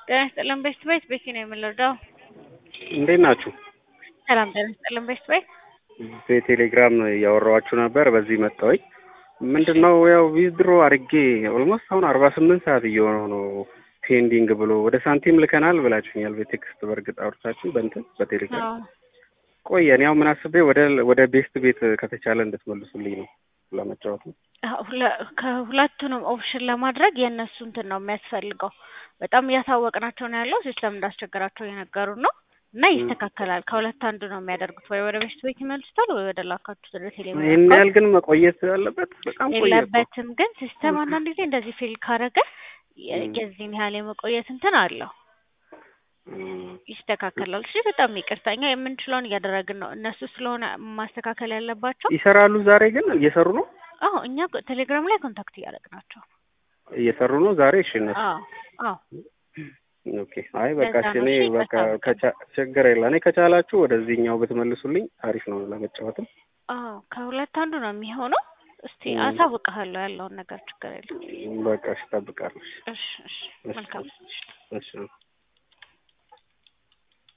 ጤና ይስጥልን ቤስት ቤት ቤቲ ነው የምንረዳው። እንዴት ናችሁ? ሰላም ጤና ይስጥልን ቤስት ቤት። በቴሌግራም እያወራኋችሁ ነበር። በዚህ መጣሁኝ። ምንድን ነው ያው ዊዝድሮ አድርጌ ኦልሞስት አሁን አርባ ስምንት ሰዓት እየሆነው ነው ፔንዲንግ ብሎ ወደ ሳንቲም ልከናል ብላችሁኛል። በቴክስት በእርግጥ አውርታችሁ በእንትን በቴሌግራም አዎ ቆየ። እኔ አሁን ምን አስቤ ወደ ወደ ቤስት ቤት ከተቻለ እንድትመልሱልኝ ነው ለመጫወት ነው። አዎ፣ ሁለ- ከሁለቱንም ኦፕሽን ለማድረግ የእነሱ እንትን ነው የሚያስፈልገው። በጣም እያሳወቅናቸው ነው ያለው። ሲስተም እንዳስቸገራቸው እየነገሩ ነው እና ይስተካከላል። ከሁለት አንዱ ነው የሚያደርጉት። ወይ ወደ ቤስት ቤት ይመልሱታል፣ ወይ ወደ ላካችሁት ወደ ቴሌቪዥን ይህን ያህል ግን መቆየት አለበት። በጣም ቆየ እኮ። የለበትም። ግን ሲስተም አንዳንድ ጊዜ እንደዚህ ፌል ካረገ የ- ም። የዚህን ያህል የመቆየት እንትን አለው። እም፣ ይስተካከላል። እሺ፣ በጣም ይቅርታ። እኛ የምንችለውን እያደረግን ነው። እነሱ ስለሆነ ማስተካከል ያለባቸው። ይሰራሉ። ዛሬ ግን እየሰሩ ነው አዎ፣ እኛ ቴሌግራም ላይ ኮንታክት እያደረግናቸው ነው። እየሰሩ ነው ዛሬ። እሺ እነሱ አዎ አዎ ኦኬ። አይ በቃ ለዛ እሺ፣ ነው። እኔ እሺ፣ በቃ ይቅርታ ከቻ- ችግር የለ። እኔ ከቻላችሁ ወደዚህኛው ብትመልሱልኝ አሪፍ ነው ለመጫወትም። አዎ ከሁለት አንዱ ነው የሚሆነው። እስቲ ም። አሳውቅሃለሁ ያለውን ነገር ችግር የለም። በቃ እሺ፣ እጠብቃለሁ። እሺ፣ እሺ እሺ እሺ፣ መልካም እሺ።